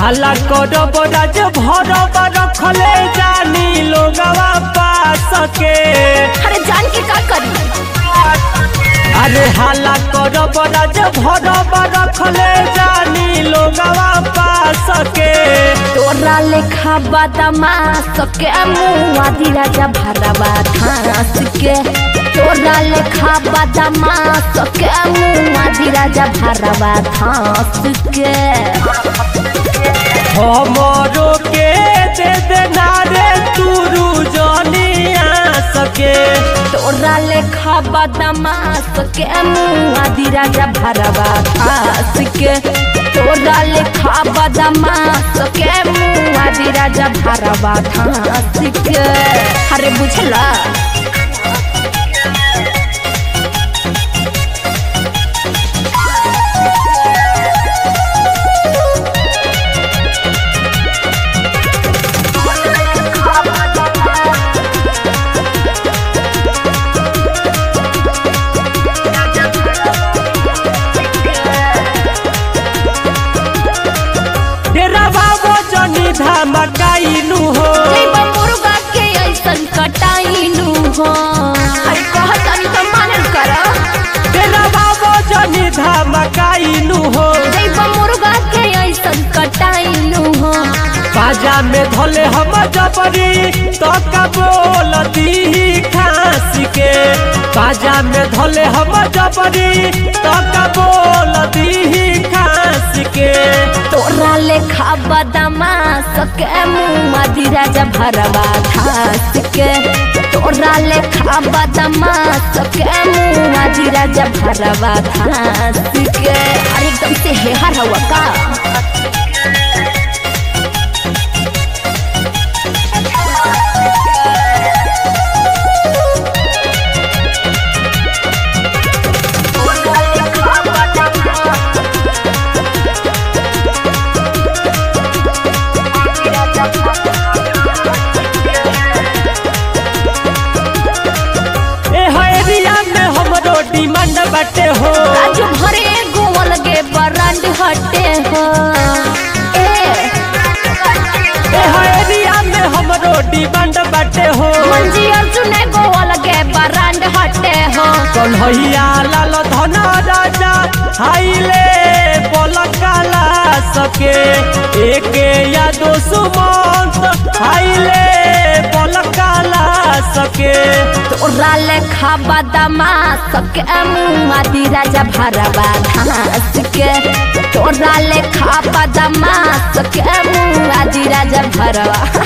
हल्ला करब राज भरब रखले जानी लोगवा पास के अरे जान के का करी अरे हल्ला करब राज भरब रखले जानी लोगवा पास के तोरा लेखा बादामा सके मुआ दी राजा भरवा घास के तोरा लेखा बादामा सके मुआ दी राजा भरवा घास के हमरो के दे देना रे तुरु जनिया सके तोरा लेखा बादामा सके मुआ दी राजा भरवा घास के तोरा लेखा बादामा सके मुआ दी राजा भरवा घास के अरे बुझला डेरा बाबो जनी धमकाइनु हो जइबा मुर्गा के ऐसन कटाइनु हो अरे कहत अनु त मानल कर डेरा बाबो जनी धमकाइनु हो जइबा मुर्गा के ऐसन कटाइनु हो बाजा में धोले हम जबरी तो बोलती खांसी के बाजा में धोले हम जबरी तो बोलती खांसी के तोरा लेखा बदमा सके मुआ दी राजा भरवा घास के तोरा लेखा बदमा सके मुआ दी राजा भरवा घास के अरे एकदम से हेहर हुआ का ए एरिया में हमरो डिमांड बाटे हो राजू भरे गोवल गे बरांड हटे हो ए ए एरिया में हमरो डिमांड बाटे हो मंजी अर्जुन गोवल गे बरांड हटे हो कन्हैया लाल धन राजा हाइले पलकाला सके एक या दो सुमंत हाइले पलकाला सके तोरा लेखा बदमा सके मुआ दी राजा भरवा घास के तोरा लेखा बदमा सके मुआ दी राजा भरवा